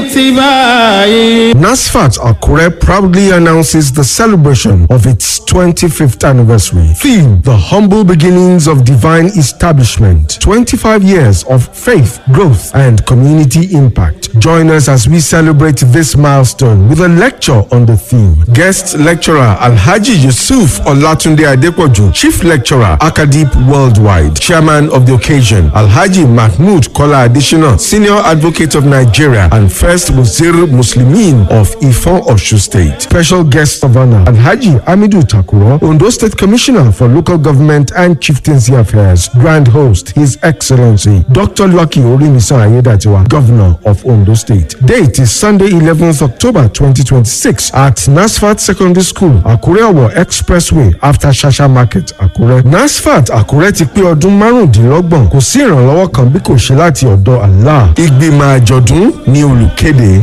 باتباعي NASFAT Akure proudly announces the celebration of its 25th anniversary. Theme The Humble Beginnings of Divine Establishment 25 years of faith, growth, and community impact. Join us as we celebrate this milestone with a lecture on the theme. Guest lecturer Alhaji Yusuf Olatunde Adepoju, Chief Lecturer Akadip Worldwide, Chairman of the occasion Alhaji Mahmoud Kola Additional, Senior Advocate of Nigeria and First Wazir Muslimin of Ifon Oshu State. Special guest of honor Alhaji Amidu Takuro, Ondo State Commissioner for Local Government and Chieftaincy Affairs. Grand host His Excellency Dr. Lucky Orimisa Ayedatiwa, Governor of Ondo State. Date is Sunday 11th October 2026 at Nasfat Secondary School, Akure Owo Expressway after Shasha Market, Akure. Nasfat Akure ti pé ọdún márùndínlọ́gbọ̀n kò sí ìrànlọ́wọ́ kan bí kò ṣe láti ọ̀dọ̀ Allah. Ìgbìmọ̀ àjọ̀dún ni olùkéde.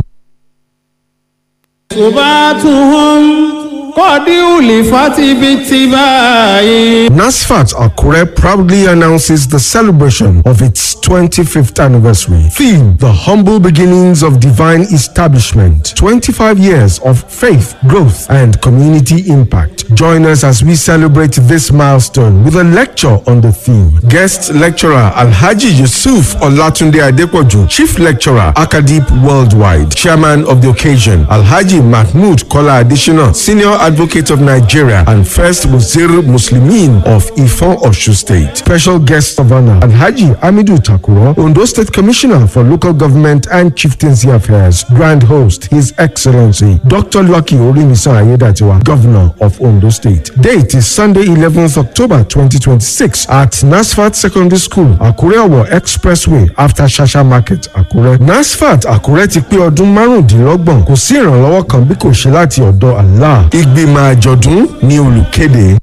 صباتهم قد ألفت باتباعي NASFAT Akure proudly announces the celebration of its 25th anniversary. Theme The Humble Beginnings of Divine Establishment 25 years of faith, growth, and community impact. Join us as we celebrate this milestone with a lecture on the theme. Guest lecturer Alhaji Yusuf Olatunde Adepoju, Chief Lecturer Akadip Worldwide, Chairman of the occasion Alhaji Mahmoud Kola Additional, Senior Advocate of Nigeria and First Wazir Muslimin of Ifon Oshu State. Special guest of honor Alhaji Amidu Takuro, Ondo State Commissioner for Local Government and Chieftaincy Affairs. Grand host His Excellency Dr. Lucky Orimisa Ayedatiwa, Governor of Ondo State. Date is Sunday 11th October 2026 at Nasfat Secondary School, Akure Owo Expressway after Shasha Market, Akure. Nasfat Akure ti pé ọdún márùndínlọ́gbọ̀n kò sí ìrànlọ́wọ́ kan bí kò ṣe láti ọ̀dọ̀ Allah. Ìgbìmọ̀ àjọ̀dún ni olùkéde.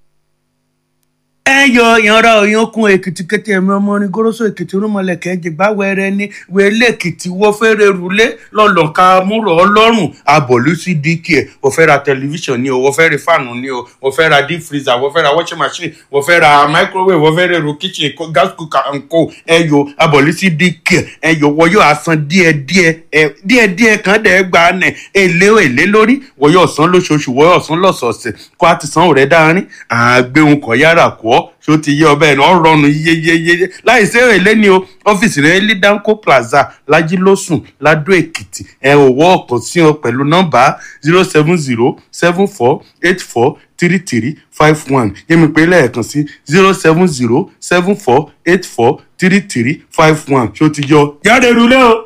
ẹ yọ ìyanra òyankun èkìtì kété ẹmí ọmọ orin goroso èkìtì rúmọlẹkẹ jìgbà wẹrẹ ní wẹlé èkìtì wọfẹrẹ rúlé lọlọka múrò ọlọ́run abọlú sí dk ẹ wọfẹ ra tẹlifíṣàn ni o wọfẹ ra fáànù ni o wọfẹ ra deep freezer wọfẹ ra washing machine wọfẹ ra microwave wọfẹ ra èrò kitchen co- gas cooker and co ẹ yọ abọlú sí dk ẹ yọ wọyọ asan díẹdíẹ ẹ díẹdíẹ kan dẹ gbà nẹ èlé èlé lórí wọyọ ọsán lóṣooṣù wọyọ ọsán lọ́sọ̀ọ̀sẹ̀ kó a ti san òrẹ dáárín àgbéhùn kọ yára kọ ọ ṣó ti yé ọbẹ̀ náà rọrùn yeyeyeye láì sí èrè lẹ́ni o ọ́fíìsì rẹ̀ lidanco plaza lajilósùn ladó èkìtì ẹ ò wọ́ ọ̀kan sí ọ pẹ̀lú nọ́mbà zero seven zero seven four eight four three three five one yẹ́mi pé lẹ́ẹ̀kan sí zero seven zero seven four eight four three three five one ṣó ti yọ jáde rúlé o.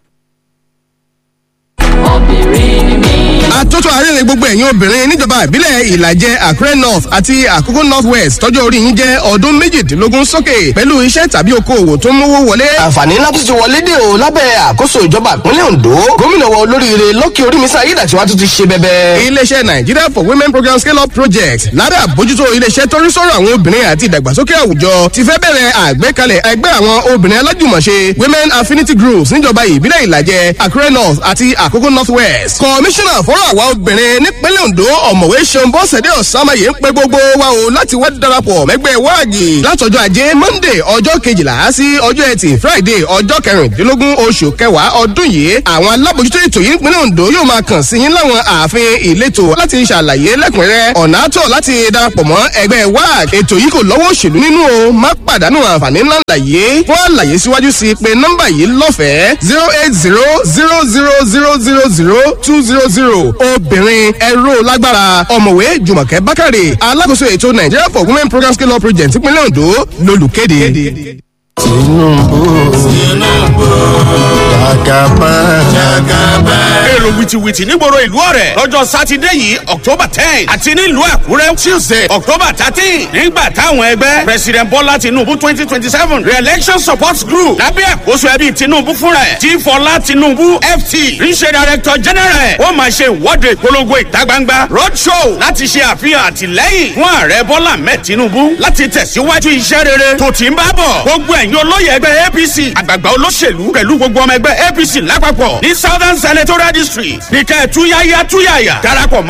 obìnrin ni mí. àtótó àrẹ́rẹ́ gbogbo ẹ̀yin obìnrin níjọba ìbílẹ̀ ìlàjẹ àkúrẹ́ north àti àkókò north west tọ́jú orí yín jẹ́ ọdún méjìdínlógún sókè pẹ̀lú iṣẹ́ tàbí okòwò tó ń mówó wọlé. àǹfààní ńlá tó ti wọlé dé o lábẹ́ àkóso ìjọba ìpínlẹ̀ ondo gómìnà wa olóríire lọ́kì orímísà ayédàtiwá tó ti ṣe bẹ́bẹ́. iléeṣẹ́ nigeria for women program scale up project lábẹ́ àbójútó iléeṣẹ́ tó rí sọ̀rọ̀ àwọn obìnrin àti ìdàgbàsókè àwùjọ ti fẹ́ bẹ̀rẹ̀ àgbékalẹ̀ ẹgbẹ́ àwọn obìnrin alájùmọ̀ṣe women affinity groups níjọba ìbílẹ̀ ìlàjẹ àkúrẹ́ north àti àkókò north west. kọmíṣánná fọ́rọ̀ àwa obìnrin nípínlẹ̀ ondo ọ̀mọ̀wé ṣeun bọ́sẹ̀dé ọ̀sánmáyé ń pe gbogbo wa o láti wá darapọ̀ mẹ́gbẹ́ wáàgì látọjọ́ ajé monday ọjọ́ kejìlá sí ọjọ́ ẹtì friday ọjọ́ kẹrìndínlógún oṣù kẹwàá ọdún yìí àwọn alábòjútó ètò yìí nípínlẹ̀ ondo yóò máa kàn sí yín láwọn ààfin ìletò láti ṣàlàyé lẹ́kùnrẹ́rẹ́ ọ̀nà àtọ̀ láti darapọ̀ mọ́ ẹgbẹ́ wag ètò yìí kò lọ́wọ́ òṣèlú nínú o má pàdánù àǹfààní ńlá láyé fún àlàyé síwájú sí i pé nọ́mbà yìí lọ́fẹ̀ẹ́ zero eight zero zero zero zero zero zero two zero zero obìnrin ẹ̀rọ lágbára ọ̀mọ̀wé jùmọ̀kẹ́ bákàrè alákòóso ètò nigeria for women program scale up project ìpínlẹ̀ ondo lolùkéde. èrò wìtìwìtì nígboro ìlú ọ̀rẹ́ lọ́jọ́ sátidé yìí october ten àti nílùú àkúrẹ́ tuesday october thirteen nígbà táwọn ẹgbẹ́ president bọ́lá tinubu twenty twenty seven re-election support group lábẹ́ àkóso ẹbí tinubu fúnra ẹ̀ tí fọlá tinubu ft ríṣẹ́ director general ó máa ṣe ìwọ́de ìpolongo ìta gbangba road show láti ṣe àfihàn àtìlẹ́yìn fún ààrẹ bọ́lá mẹ́ tinubu láti tẹ̀síwájú iṣẹ́ rere tó ti ń bá bọ̀ gbogbo ẹ̀yin olóyè ẹgbẹ́ apc àgbààgbà olóṣèlú pẹ̀lú gbogbo ọmọ ẹgbẹ́ apc lápapọ̀ ní southern senatorial district ní kẹ́ ẹ̀ túyáyá túyàyà darapọ̀ mọ́